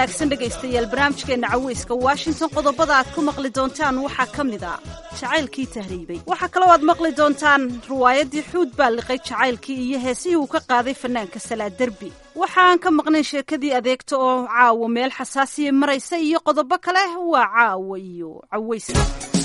wanaagsan dhegaystayaal barnaamijkeenna caweyska washington qodobada aad ku maqli doontaan waxaa ka mid a jacaylkii tahriibay waxaa kaloo aad maqli doontaan riwaayaddii xuud baa liqay jacaylkii iyo heesihii uu ka qaaday fanaanka salaa derbi waxa aan ka maqnayn sheekadii adeegta oo caawa meel xasaasiya maraysa iyo qodobo kale waa caawa iyo caweyska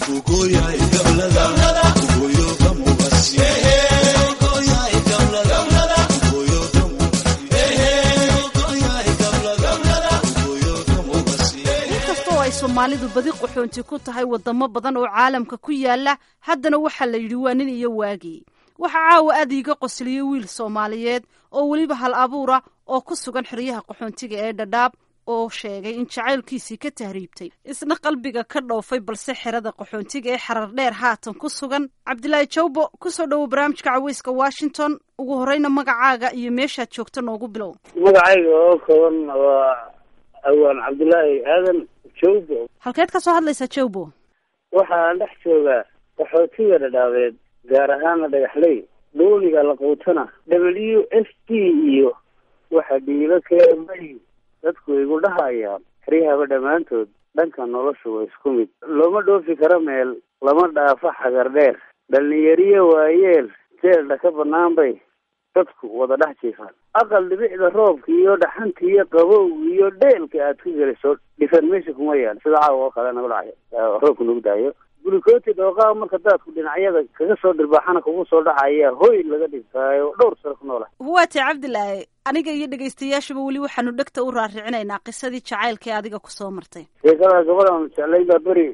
soomaalidu badi qaxoonti ku tahay wadamo badan oo caalamka ku yaala haddana waxaa la yidhi waa nin iyo waagii waxaa caawa aad iiga qosliyey wiil soomaaliyeed oo weliba hal abuura oo ku sugan xeryaha qaxoontiga ee dhadhaab oo sheegay in jacaylkiisii ka tahriibtay isna qalbiga ka dhoofay balse xerada qaxoontiga ee xarar dheer haatan ku sugan cabdilaahi jawbo kusoo dhowow barnaamijka caweyska washington ugu horeyna magacaaga iyo meeshaad joogto noogu bilow magacayga oo kooban waa awaan cabdilaahi aadan jawbo halkeed ka soo hadlaysaa jawbo waxaan dhex joogaa qaxootiga dhadhaabeed gaar ahaana dhagaxley dooniga laquutana w f d iyo waxa dhiilo keemay dadku igu dhahayaan xeryahaba dhammaantood dhanka nolosha waa isku mid looma dhoofi karo meel lama dhaafo xagar dheer dhalinyariyo waayeel jeeldha ka banaan bay dadku wada dhex jiifaan aqal dhibicda roobka iyo dhaxanta iyo qabow iyo dheelka aad ku geliso dhifan meesha kuma yaal sida caawa oo kale nagu dhacayo roobka nagu daayo gulikooti dhooqaa marka daadku dhinacyada kaga soo dhirbaaxana kugu soo dhacaya hoy laga dhigtaayo dhowr sano ku noola waatay cabdilaahi aniga iyo dhegaystayaashuba weli waxaanu dhegta u raaricinaynaa qisadii jacaylka ee adiga kusoo martay sheekada gabadhan jeclayn baa beri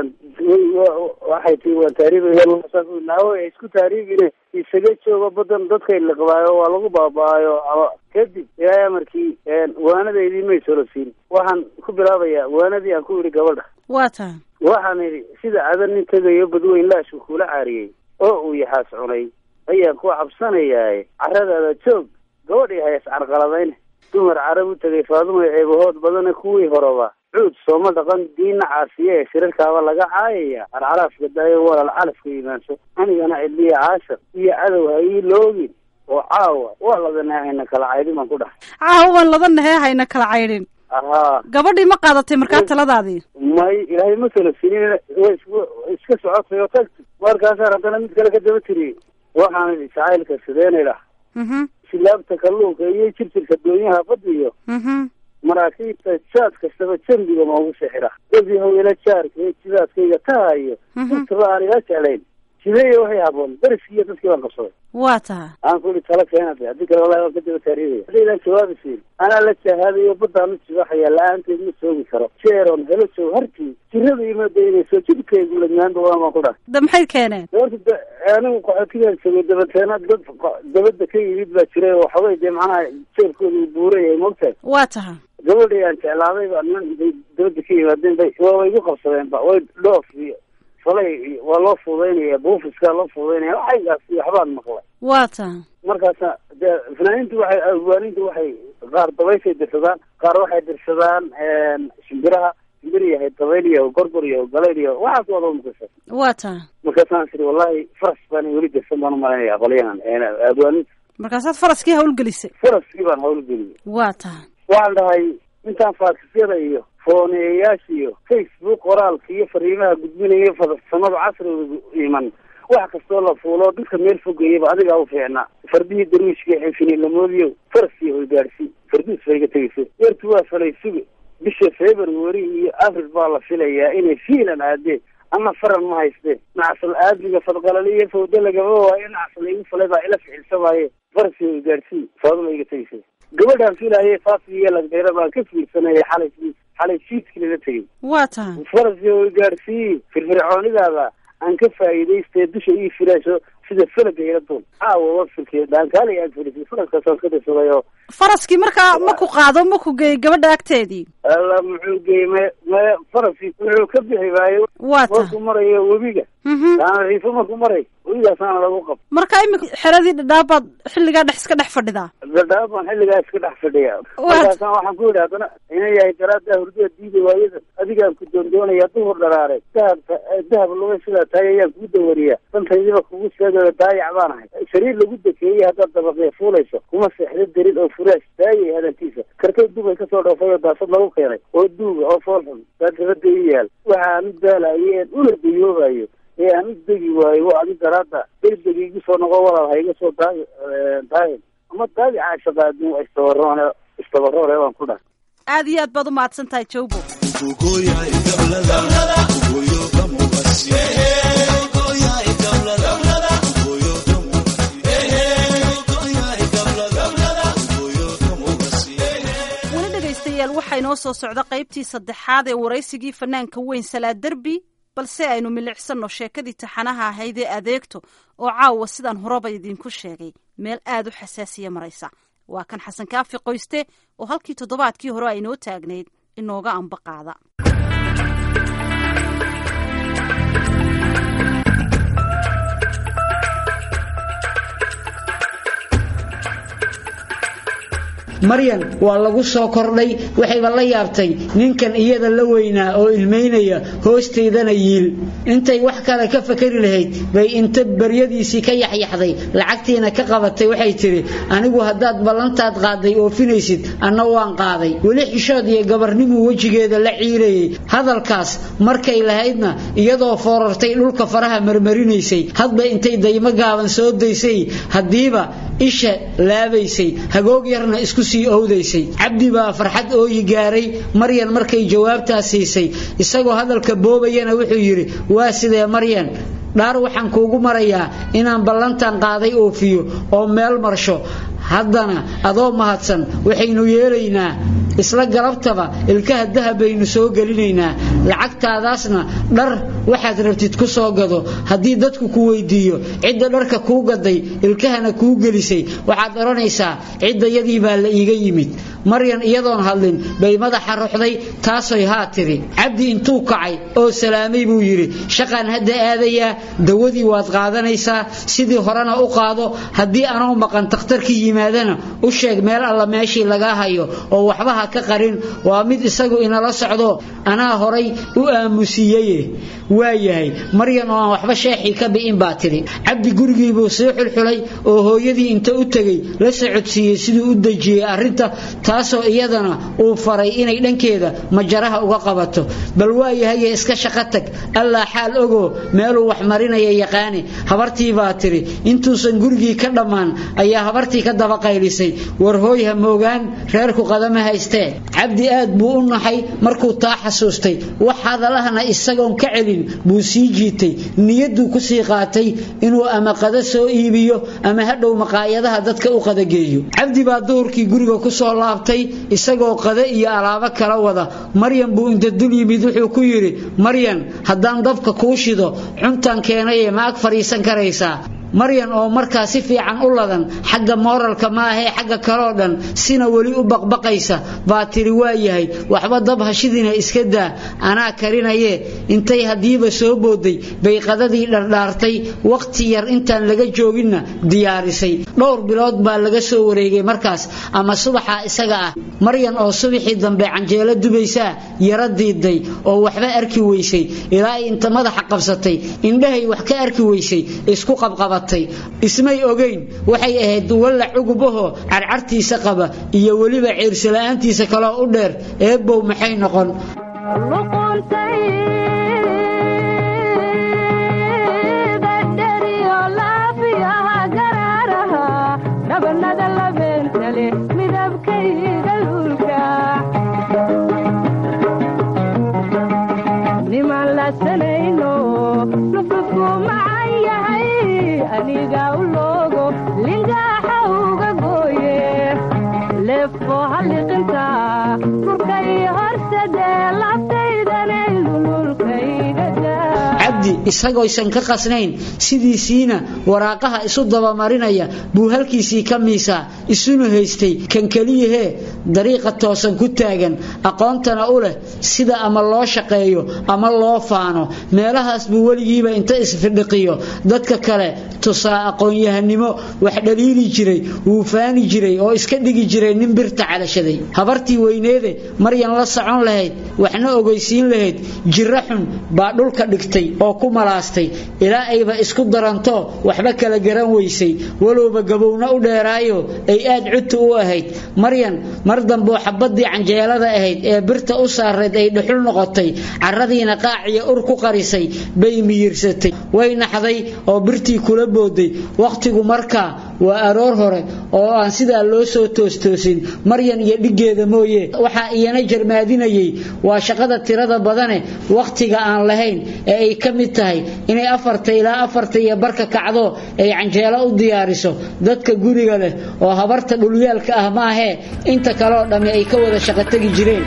waxay tii waa taariibnaawo isku taariibine isaga joogo badan dadkay liqbaayo waa lagu baaba-ayo ama kadib ilaahay amarkii waanadeydii may solosiin waxaan ku bilaabayaa waanadii aan ku idhi gabadha waa taa waxaan idhi sida adan nin tegayo badweyn laashku kula caariyey oo uu yaxaas cunay ayaan ku cabsanayaaye caradaada joog gabadhii hayas carqaladayn dumar carab u tegay faadumay ceebahood badana kuwii horeba cuud sooma dhaqan diina caasiye ee shirarkaaba laga caayaya carcaraafka daayo walal calafka imaanso anigana cidliya caashar iyo cadow ha ii loogin oo caawa waa ladanahay hayna kala caydhin baan ku dhahay caawa waan ladanahee hayna kala caydhin ahaa gabadhii ma qaadatay markaa taladaadii may ilaahay ma kala sinin way iska socotay oo tagti markaasaan haddana mid kale ka daba tiriyey waxaan idhi jacaylka sideenay dhah silaabta kalluunka iyo jirjirka doonyaha badda iyo maraakiibta jaad kastaba jambiga noogu sixira dadii hawela jaarka ee jidaadkayga tahayo intaba aan iga jeclayn sideeya waxay haboon dariskiiyo dadkii baan qabsaday waa taha aan ku ihi tala keenata haddii kale wallahi waan ka daba taariibaya haddaydaan jawaabi siin anaa la jahaadayo baddaan u jibaxaya la-aanteed ma soogi karo jeeron helo jow hartii jirada ima daynayso jidhkaygu lamaanba waan baan ku dhahay da maxay keeneen horta d anigu qaxootigaan joogay dabateena dad dabadda ka yimid baa jiray oo xogay dee macnaha jeebkooda uu buurayahay mogtahay waa taha gabadhii aan jeclaaday baa niman bay dabadda ka yimaadeen bay waaba igu qabsadeen ba way dhoof iyo falay waa loo fuudeynaya buufiskaa loo fuudeynaya waxaygaas iyo waxbaan maqlay waa taha markaasa dee fanaaniintu waxay awaanintu waxay qaar dabayshay dirsadaan qaar waxay dirsadaan shimbiraha shimbir yahay dabayl iyo gorgor iyo galayl iyo waxaas wada maqasha waa taha markaasaan tiri wallahi faras baan weli dirsan baan umalaynaya qolyahan awaaninta markaasaad faraskii hawlgelisay faraskii baan hawlgeliyay waa taha waxaan dhahay intaan faakisyada iyo fooneeyayaasha iyo facebook qoraalka iyo fariimaha gudbinaya farsamada casriga iman wax kastoo la fuulo dadka meel fogayaba adigaa u fiicnaa fardihii darwiishka xinfinilamoodiyo faraskii hoygaadhsi farduus bay ga tegaysa yartu waa falay suga bisha february iyo april baa la filayaa inay fiilan aadeen ama faran ma hayste nacsal aadmiga fadqalali iyo fawda lagama waayo nacsal igu falay baa ila ficilsamaaye faraskii hoygaadhsi faaduma iga tegaysa gabadhaan filahaye faasi iyo lagdheera baan ka fiirsanaya xalay xalay fiidkii lala tegay waa taha faraskii hoygaadhsii firfircoonidaada aan ka faa'iidaystee dusha ii filaasho sida falaga ila duul caawa wafilkii dhaankaala aad filisay faraskaasaan ka dirsaday oo faraskii markaa ma ku qaado ma ku geeyey gabadha agteedii alla muxuu geeyey me me faraskii wuxuu ka bixi waayo waa taha markuu marayo webiga taana riifo markuu maray webigaasaana lagu qab marka imika xeradii dhadhaabaad xilligaa dhex iska dhex fadhidaa dhadhaab baan xilligaa iska dhex fadhiya markaasaan waxaan ku yidhi haddana ina yahay daraadaa hurdada diida waayada adigaan ku doondoonaya duhur dharaaray dahab dahab luga sidaa tahay ayaan kugu dawariyaa dantaydiba kugu seega sideeda daayac baan ahay sariir lagu dekeeyey haddaad dabaqya fuulayso kuma seexda darin oo furaas daayay hadalkiisa kartay dubay kasoo dhoofay oo daasad lagu keenay oo duuga oo foolxun baa dabada i yaal waxa aan u daalayo een una dayoobayo ee aan u degi waayo wa adi daraada degdeg igu soo noqo walaal ha iga soo daay daayin ama daayaca shaqaadin waa istabaroone istabaroone waan ku dhahay aad iyo aad baad u mahadsan tahay jawbo weli dhegaystayaal waxaa inoo soo socda qaybtii saddexaad ee waraysigii fanaanka weyn salaa derbi balse aynu milicsanno sheekadii taxanaha ahayd ee adeegto oo caawa sidaan horeba idiinku sheegay meel aad u xasaasiya maraysa waa kan xasan kaafi qoyste oo halkii toddobaadkii hore aynoo taagnayd inooga amba qaada maryan waa lagu soo kordhay waxayba la yaabtay ninkan iyada la weynaa oo ilmaynaya hoosteydana yiil intay wax kale ka fakari lahayd bay inta baryadiisii ka yaxyaxday lacagtiina ka qabatay waxay tidhi anigu haddaad ballantaad qaaday oofinaysid anna waan qaaday weli xishood iyo gabarnimuu wejigeeda la ciirayay hadalkaas markay lahaydna iyadoo foorartay dhulka faraha marmarinaysay hadba intay daymo gaaban soo daysay haddiiba isha laabaysay hagoog yarna isku sii owdaysay cabdi baa farxad ooyi gaaray maryan markay jawaabtaas siisay isagoo hadalka boobayana wuxuu yidhi waa sidee maryan dhaar waxaan kuugu marayaa inaan ballantan qaaday oofiyo oo meel marsho haddana adoo mahadsan waxaynu yeelaynaa isla galabtaba ilkaha dahab baynu soo gelinaynaa lacagtaadaasna dhar waxaad rabtid ku soo gado haddii dadku ku weydiiyo cidda dharka kuu gaday ilkahana kuu gelisay waxaad odhanaysaa ciddayadii baa la iiga yimid maryan iyadoon hadlin bay madaxa ruxday taasoy haa tiri cabdi intuu kacay oo salaamay buu yidhi shaqaan hadda aadayaa dawadii waad qaadanaysaa sidii horena u qaado haddii anoo maqan takhtarkii yimaadana u sheeg meel alla meeshii lagaa hayo oo waxba ha ka qarin waa mid isagu inala socdo anaa horay u aamusiiyeye waa yahay maryan oo aan waxba sheexii ka bi'in baa tidhi cabdi gurigiibuu sii xulxulay oo hooyadii inta u tegey la socodsiiyey siduu u dejiyey arrinta taasoo iyadana uu faray inay dhankeeda majaraha uga qabato bal waa yahaye iska shaqo tag allaa xaal ogoo meeluu wax marinaya yaqaane habartii baa tidhi intuusan gurigii ka dhammaan ayaa habartii ka daba qaylisay war hooy ha moogaan reerku qadama haystee cabdi aad buu u naxay markuu taa xasuustay wax hadalahana isagoon ka celin buu sii jiitay niyadduu ku sii qaatay inuu ama qada soo iibiyo ama hadhow maqaayadaha dadka u qadageeyo cabdi baa duhurkii guriga ku soo laabtay isagoo qada iyo alaabo kala wada maryan buu inta dul yimid wuxuu ku yidhi maryan haddaan dabka kuu shido cuntaan keenaye ma ag fadhiisan karaysaa maryan oo markaa si fiican u ladan xagga mooralka maahee xagga kaloo dhan sina weli u baqbaqaysa baa tiri waa yahay waxba dab hashidina iska daa anaa karinaye intay haddiiba soo booday bay qadadii dhardhaartay wakhti yar intaan laga jooginna diyaarisay dhowr bilood baa laga soo wareegay markaas ama subaxa isaga ah maryan oo subaxii dambe canjeelo dubaysaa yaro diiday oo waxba arki weysay ilaa ay inta madaxa qabsatay indhahay wax ka arki weysay isku qabqaba ismay ogayn waxay ahayd walla cugubahoo carcartiisa qaba iyo weliba ciirsila'aantiisa kaloo u dheer eebbow maxay noqon isagoysan ka qasnayn sidiisiina waraaqaha isu dabamarinaya buu halkiisii ka miisaa isuna haystay kan keliyahee dariiqa toosan ku taagan aqoontana u leh sida ama loo shaqeeyo ama loo faano meelahaas buu weligiiba inta isfidhiqiyo dadka kale tusaa aqoon-yahanimo wax dhaliili jiray wuu faani jiray oo iska dhigi jiray nin birta calashaday habartii weyneede maryan la socon lahayd waxna ogeysiin lahayd jiro xun baa dhulka dhigtay oo ku malaastay ilaa ayba isku daranto waxba kala garan weysay walowba gabowna u dheeraayo ay aad cudta u ahayd maryan mar damboo xabadii canjeelada ahayd ee birta u saarayd ay dhuxul noqotay caradiina qaaciya ur ku qarisay bay miyirsatay way naxday oo birtii kula booday wakhtigu markaa waa aroor hore oo aan sidaa loo soo toostoosin maryan iyo dhiggeeda mooye waxaa iyana jarmaadinayay waa shaqada tirada badane wakhtiga aan lahayn ee ay ka mid tahay inay afarta ilaa afarta iyo barka kacdo ay canjeelo u diyaariso dadka guriga leh oo habarta dhulyaalka ah maahee inta kaleoo dhammi ay ka wada shaqo tegi jireen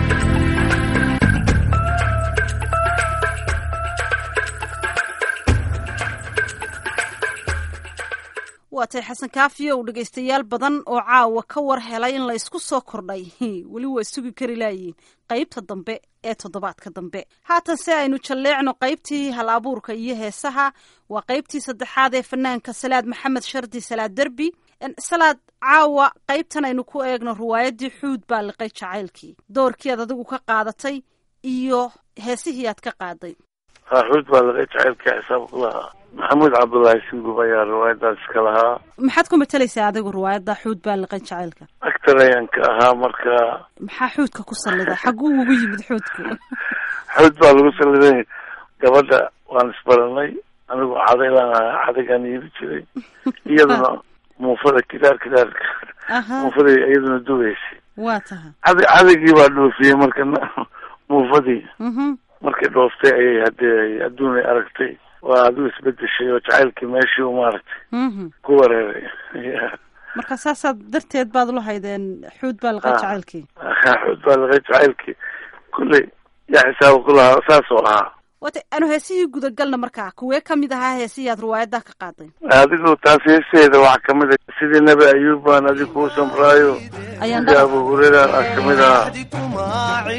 waatay xasan kaafiyo uu dhegaystayaal badan oo caawa ka war helay in la ysku soo kordhay weli waa sugi kari laayiin qaybta dambe ee toddobaadka dambe haatan se aynu jalleecno qaybtii hal abuurka iyo heesaha waa qaybtii saddexaad ee fanaanka salaad maxamed shardi salaad derbi salaad caawa qaybtan aynu ku eegno riwaayaddii xuud baa liqay jacaylkii doorkii aad adigu ka qaadatay iyo heesihii aad ka qaaday xuud baa liqay jacaylka xisaab ku lahaa maxamuud cabdullaahi singub ayaa riwaayadaas iska lahaa maxaad ku matalaysaa adigu riwaayadda xuud baa liqay jacaylka actor ayaan ka ahaa marka maxaa xuudka ku sallida xagguu ugu yimid xuudku xuud baa lagu salliday gabadha waan isbaranay anigu cadaylaan ahaa cadaygaan iibi jiray iyaduna muufada kidaar kidaarka muufada iyaduna dugaysay waa taha cad cadaygii baa dhoofiyey marka muufadii markay dhooftay ayay hadee adduunay aragtay waa adigu isbedeshay oo jacaylkii meeshii u maaragtay ku wareeray marka saasaad darteed baad ula haydeen xuud baa liqay jacaylkii xuud baa liqay jacaylkii kulley yaa xisaaba ku lahaa saas oo ahaa wata anu heesihii gudagalna markaa kuwee kamid ahaa heesihii aad riwaayaddaa ka qaaday adigu taas heeseeda waxaa kamid a sidii nebi ayuub baan adi kuu samraayo sidii abu hureyran a kamid ahaa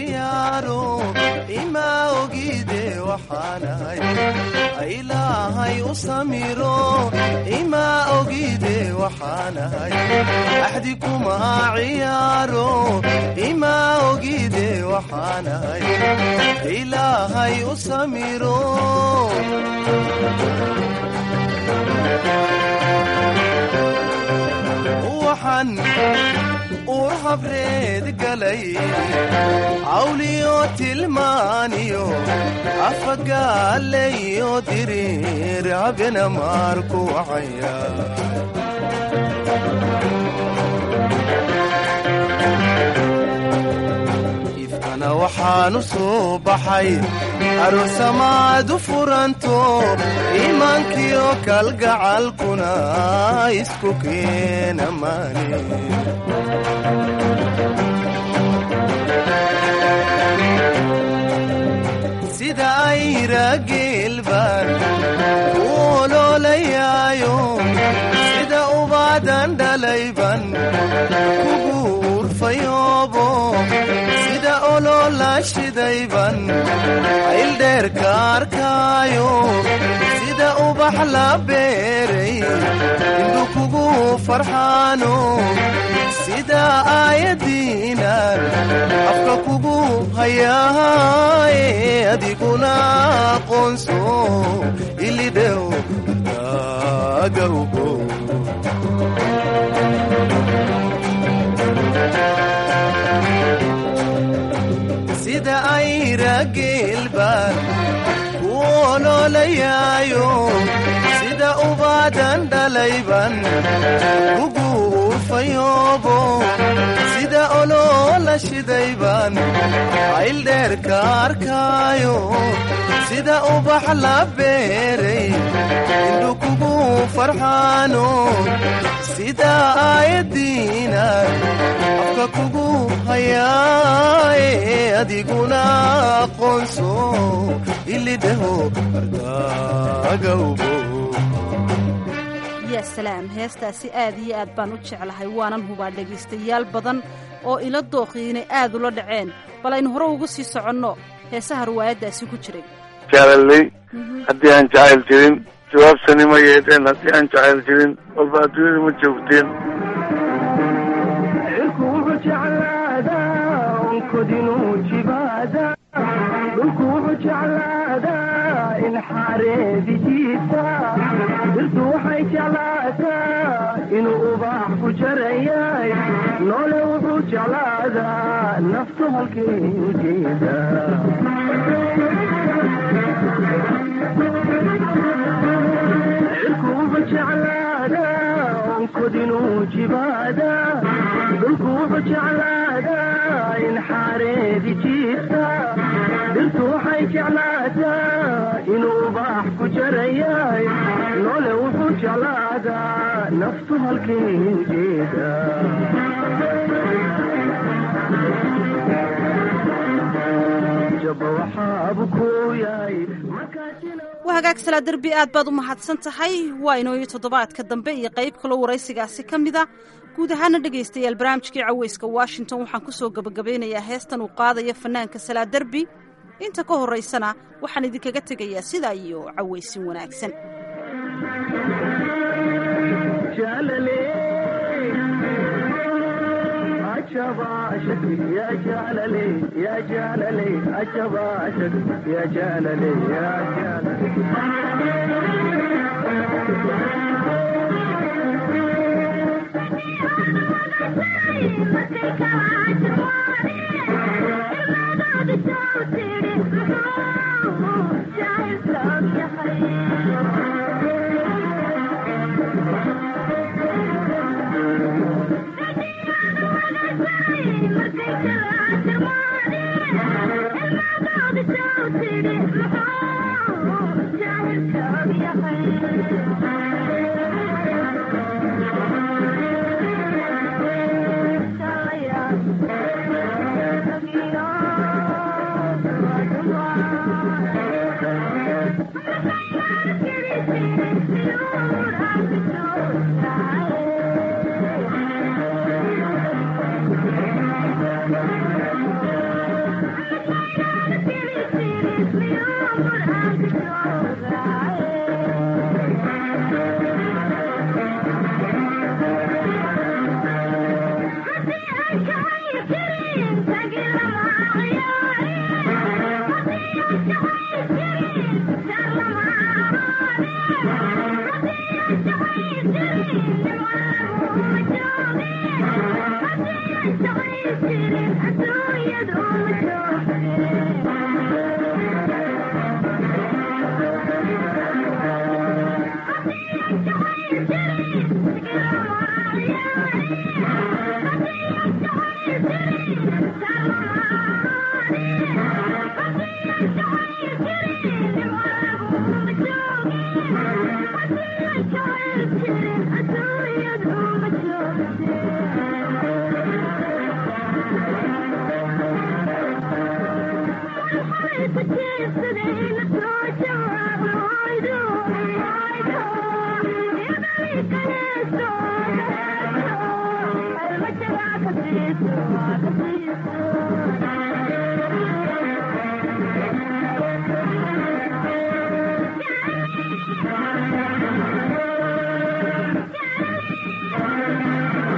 ilaahay u samiro imaa ogide waxaanahay axdi kuma ciyaaro imaa ogide waxaanahay ilaahay u samiro waxaan uur habreed galay cawliyo tilmaaniyo afagaalayo diriir cabena maarku wacaya ifkana waxaanu soo baxay aroosamaadu furanto iimaankiyo kalgacalkuna isku keena maani sida ayra geelbaan u oloolayaayo sida ubaadan dhalayban kugu urfayoobo sida oloola shidayban ayldheerka arkaayo sida ubax la beeray indhu kugu farxaano sida aayadiinan afka kugu hayaaye adiguna aqoonso ilidhew daagawgo sida ayra geelbaan ku oloolayaayo sida ubaadan dhalayban kugu urfayoobo sida oloola shidayban ayldheerka arkaayo sida ubax la beeray indhu kugu farxaano sida aayadiinan afka kugu hayaaye adiguna aqoonso ilidhaho ardaagawbo yaa salaam heestaasi aad iyo aad baan u jeclahay waanan hubaa dhegaystayaal badan oo ila dooqii inay aad ula dhaceen bal aynu hore ugu sii soconno heesaha riwaayaddaasi ku jiray jaalaley haddii aan jacayl jirin jawaabtani ma yeedheen haddii aan jacayl jirin walba adduunyada ma joogteen cirku wuxuu jeclaadaa onkod inuu jibaada dhulku wuxuu jeclaadaa in xaareedijiisa dirtu waxay jeclaataa inuu ubaax ku jarayay noole wuxuu jeclaadaa naftu halkay ujeeda cirku wuxuu jeclaadaa onkod inuu jibaada dhulku wuxuu jeclaadaa in xaareedi jiirta dirtu waxay jeclaataa inuu ubaax ku jarayay noole wuxuu jeclaadaa naftu halkay ujeeda jaba waxaabu ku yahay markaasina waa hagaag salaa derbi aad baad u mahadsan tahay waa inooyo toddobaadka dambe iyo qayb kaloo waraysigaasi ka mid a guud ahaana dhegaystayaal barnaamijkii caweyska washington waxaan ku soo gebagabeynayaa heestan uu qaadaya fanaanka salaa derbi inta ka horraysana waxaan idinkaga tegayaa sidaa iyo cawaysin wanaagsan يا جلالي يا جلالي عجب عشق يا جلالي يا جلالي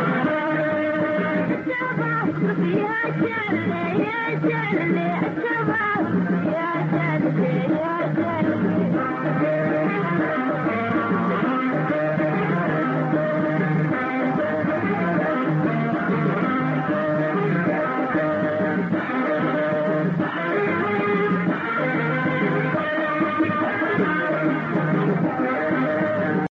Yeah,